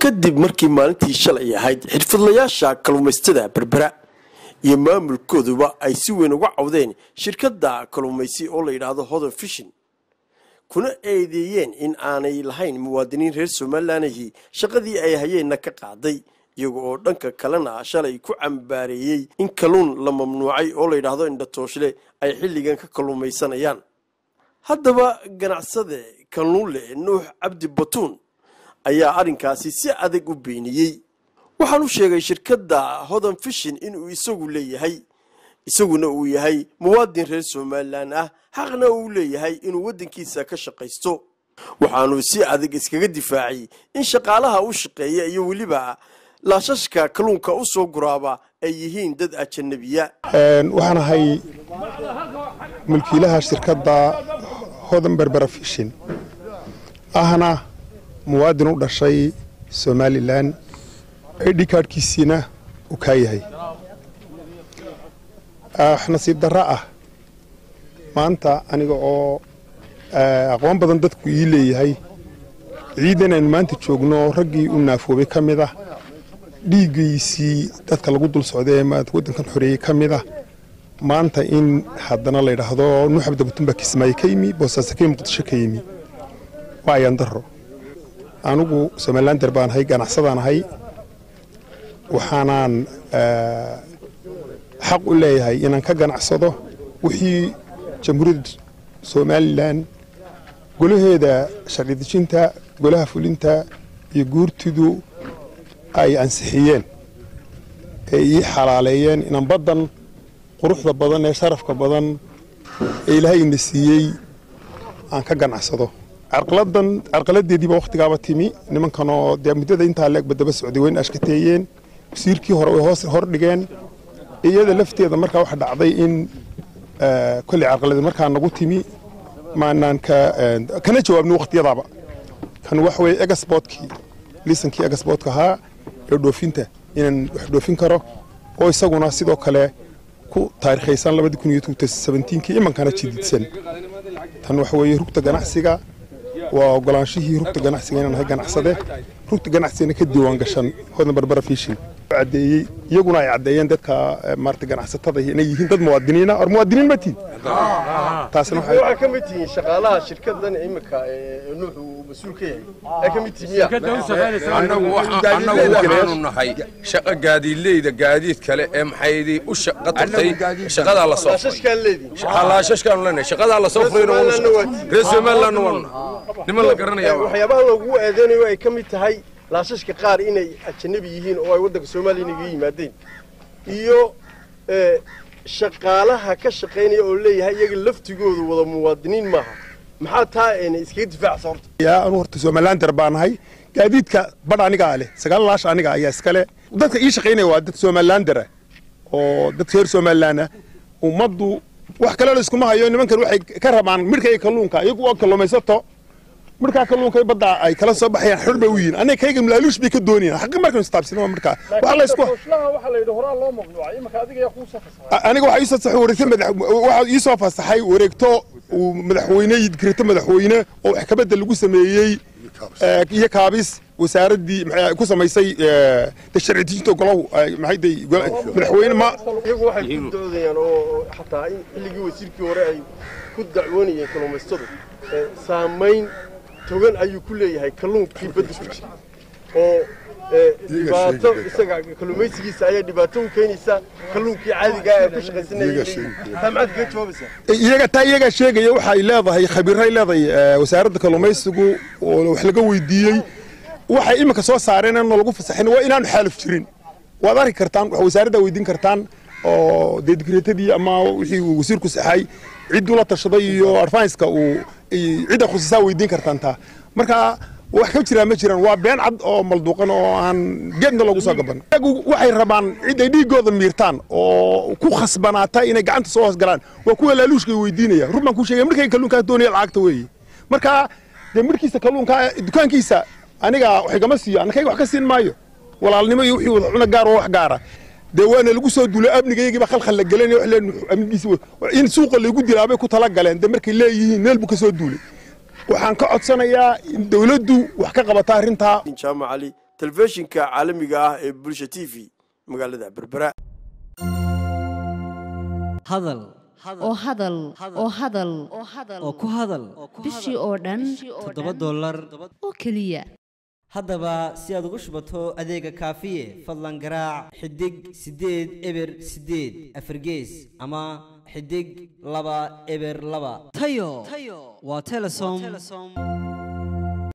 kadib markii maalintii shalay ahayd xirfadlayaasha kalluumaystada berbera iyo maamulkooduba ay si weyn uga cawdeen shirkadda kalluumaysi oo la yidhaahdo hodan fishin kuna eedeeyeen in aanay lahayn muwaadiniin reer somalilanahii shaqadii ay hayeenna ka qaaday iyaga oo dhanka kalena shalay ku cambaareeyey in kalluun la mamnuucay oo la yidhaahdo indhatooshle ay xilligan ka kalluumaysanayaan haddaba ganacsade kalluunle nuux cabdi batuun ayaa arrinkaasi si adag u beeniyey waxaan u sheegay shirkadda hodan fishin inuu isagu leeyahay isaguna uu yahay muwaadin reer somalilan ah xaqna uu leeyahay inuu waddankiisa ka shaqaysto waxaanu si adag iskaga difaacay in shaqaalaha u shaqeeya iyo weliba laashashka kalluunka u soo guraaba ay yihiin dad ajanabiya waxaan ahay mulkiilaha shirkadda hodan berbera fishin ahna muwaadin u dhashay somalilan id kaadhkiisiina uu kaa yahay nasiib darro ah maanta aniga oo aqoon badan dadku ii leeyahay ciidan aynu maanta joogno raggii u naafoobay ka mid ah dhiiggiisii dadka lagu dul socday ee waddankan xoreeyey ka mid ah maanta in haddana la yidhaahdo nuux abdabutun baa kismaayo ka yimi boosaaso ka yimi muqdisho ka yimi waa ayaan darro anigu somalilander baan ahay ganacsadaan ahay waxaanaan xaq u leeyahay inaan ka ganacsado wixii jamhuuriyadda somalilan golaheeda sharci dejinta golaha fulinta iyo guurtidu ay ansixiyeen ee ii xalaaleeyeen inaan baddan quruxda badan ee sharafka badan ee ilaahay ina siiyey aan ka ganacsado carqaladan carqaladeediiba wakhtigaaba timi nimankanoo dee muddada intaa leegba daba socday wayna ashkateeyeen wasiirkii hore way hoos hor dhigeen iyada lafteeda markaa waxa dhacday in kolley carqaladi markaa nagu timi maanaan ka kana jawaabni wakhtiyadaaba kan waxa weeye egasbotkii liisankii egasbotka ahaa ee dhoofinta inaan wax dhoofin karo oo isaguna sidoo kale ku taarikhaysan labadii kun iyo kii imankana jididsan tan waxa weeye rugta ganacsiga waa ogolaanshihii rugta ganacsiga inaan ahay ganacsade rugta ganacsigana ka diiwaan gashan hodan barbara fishin cadeeyey iyaguna ay caddeeyeen dadka maarata ganacsatada inay yihiin dad muwaadiniina or muwaadiniin ma tihin taasina waxaa ka mid tihiin shaqaalaha shirkadan imika nuux uu mas-uul ka yahay ay ka mid tihiin annagu waxaanu nahay shaqa gaadiidleyda gaadiid kale ee maxaydii u shaqa tagtay shaqadaa la soo laashashkaan leediin laashashkaanu leenahay shaqadaa la soo furayna reer somalilandna waanu niman la garanaya waxyaabaha loogu eedeynayo ay ka mid tahay laashashka qaar inay ajanabi yihiin oo ay waddanka soomaaliya inaga yimaadeen iyo shaqaalaha ka shaqaynaya oo leeyahay iyaga laftigoodu wada muwaadiniin maaha maxaa taa ena iskaga difaacsa horta yaa anu horta somalilander baan ahay gaadiidka badh anigaa leh sagaal laash aniga ayaa iskale dadka ii shaqaynaya waa dad somalilander ah oo dadka reer somalilan ah ummaddu wax kale la iskuma hayo nimankan waxay ka rabaan midhka iyo kalluunka iyagu waa kalluumaysato midhkaa kalluunka badda ay kala soo baxayaan xor bay u yihiin aniga kayga malaaluush bay ka doonayaan xaqi markaynu istaabsino midhkaa waxa la isku aniga waxaa iisoo saxay wareegto madax waxaa iisoo fasaxay wareegto uu madaxweyne dikrito madaxweyne oo wax kabedel lagu sameeyey iyo kaabis wasaaraddii ku samaysay sharci dejinta golahu maxay madaxweyne ma iyagu waxay ku doodayaan oo xataa in xilligii wasiirkii hore ay ku dacwoonayeen kalluumaystadu saamayn togan ayuu ku leeyahay kalluunkii badda ku jira oo dhibaato isaga kalluumaysigiisa ayaa dhibaato u keenaysa kalluunkii caadiga ee ku shaqaysanayay taa maxaad kaga jawaabaysaa iyaga taa iyagaa sheegaya waxay leedahay khabiiray leedahay wasaaradda kalluumaysigu oo wax laga weydiiyey waxay iminka soo saareen inaan lagu fasaxin waa inaanu xaaluf jirin waad arki kartaan wax wasaaradda weydiin kartaan oo dee digreetadii ama wixii uu wasiirku saxay cidduu la tashaday iyo advanska uu cidda khusuusaa weydiin kartaan taa marka wax ka jiraan ma jiraan waa been cad oo malduuqan oo aan geedna loogu soo gaban iyagu waxay rabaan cid ay dhiiggooda miirtaan oo ku khasbanaata inay gacanta soo hoos galaan waa kuwa laaluushka weydiinaya run baan kuu sheegay markay kalluunkaa doonaya lacagta weeye marka dee markiisa kalluunka dukaankiisa aniga wax igama siiyo annakayga wax ka siin maayo walaalnimo iyo wixii wada cuna gaar oo wax gaara dee waana lagu soo duulay amnigayagiiba khalkhal la gelan amnigiisa in suuqa laygu dilaabay ku tala galeen dee markay leeyihiin meel buu ka soo duulay waxaan ka codsanayaa in dawladdu wax ka qabata arrintaa jaamac cali telefishinka caalamiga ah ee bulsha t v magaalada berbera hadal oo hadal oo hadal oo ku hadal bishii oo dhan toddoba dollar oo keliya haddaba si aad ugu shubato adeega kaafiye fadlan garaac xidig siddeed eber siddeed afargees ama xidig laba eber laba tayo waa telesom